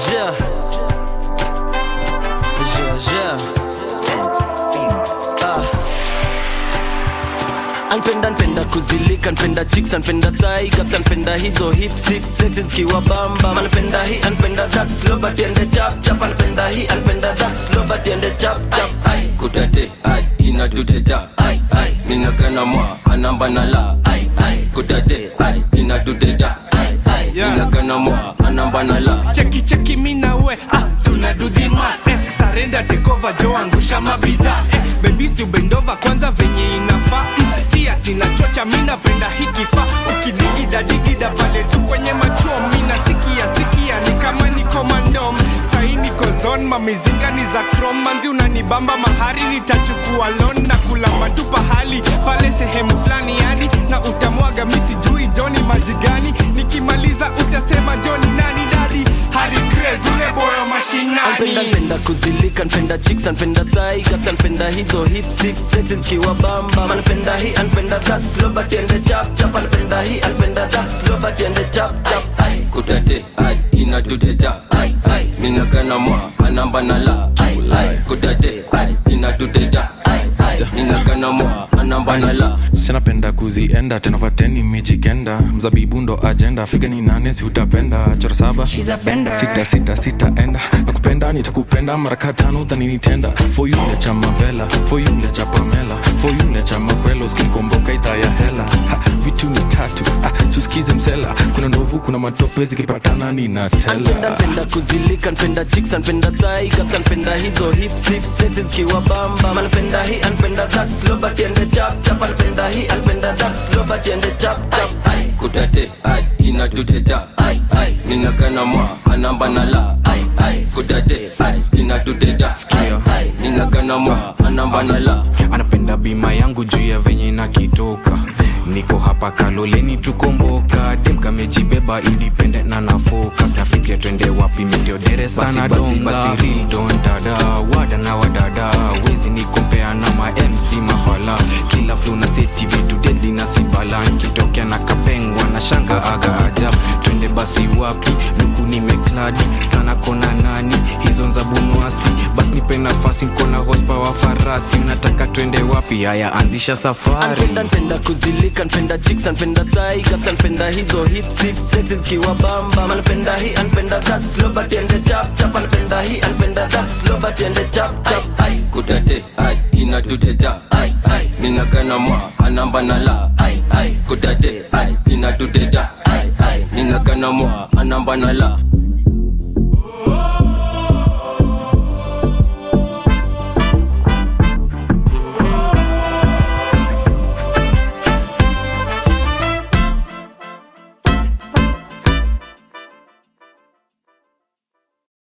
yeah. Yeah, yeah. Ah. Anpenda npenda kuzilika npenda chicks anpenda thigh gaps anpenda hizo hip six sexes zikiwa bamba anpenda hii anpenda that slow but ende chap chap anpenda hii anpenda that slow but ende chap chap ai kudade ai inadudeda ai ai ninagana mwa anamba na la ai ai kudade ai inadudeda ai ai ninagana mwa anamba na la cheki cheki mina we ah, tuna do the math eh, sarenda tekova jo angusha mabidha eh, bebisi ubendova kwanza venye inafaa mm, si ati nachocha mi napenda hikifaa ukidigida digida pale tu kwenye machuo mina sikia sikia ni kama niko mandom sai niko zon mamizinga ni za krom manzi unanibamba mahari nitachukua lon na kulamba tu pahali pale sehemu fulani yani na utamwaga misijui joni majigani nikimaliza utasema joni nani dadi hari Craze, ule boyo Anpenda mashinani npenda kuzilika npenda chicks anpenda thigh gaps anpenda hizo hip six sexes zikiwa bamba anpenda hii anpenda that slow but ende chap chap anpenda hii anpenda that slow but ende chap chap ai kudade ai inadudeda ai ai ninagana mwa anamba na la ai ai kudade ai inadudeda ai ai ninagana mwa anamba na la sinapenda kuzienda tena fateni mijikenda mzabibu ndo ajenda figa ni nane si utapenda chora saba sita sita sita enda nakupenda nitakupenda maraka tano dhaninitenda foyule cha mavela foyule cha pamela foyule cha makwelo skinkomboka idhaa ya hela ha, vitu ni tatu ah, suskize msela kuna ndovu kuna matope zikipatana Anpenda ninatela npenda kuzilika npenda chicks anpenda thigh gaps anpenda hizo hip six sexes zikiwa bamba anpenda hii anpenda that slow but ende chap chap anpenda hii anpenda that slow but ende chap chap ai kudade ai inadudeda ai ai ninagana mwa anamba na la ai ai kudade ai inadudeda ai ai ninagana mwa anamba na la anapenda bima yangu juu ya venye nakitoka niko hapa kaloleni tukomboka dem kamejibeba independent na na focus nafikiria twende wapi mindio derestana donga don dada wada na wadada wezi nikompea na ma mc mafala kila flo na seti vitu deadly na sibala nikitokea na kapengwa na shanga aga ajab twende basi wapi luku nimekladi sana kona nani hizo nzabunwasi basi nipe nafasi nkona hospa wa farasi unataka twende wapi haya anzisha safari Anpenda npenda kuzilika npenda chicks anpenda thigh gaps anpenda hizo hip six sexes zikiwa bamba anpenda hii anpenda that slow but ende chap chap anpenda hii anpenda that slow but ende chap chap ai kudade ai inadudeda ai ai ninagana mwa anamba na la ai ai kudade ai inadudeda ai ai ninagana mwa anamba na la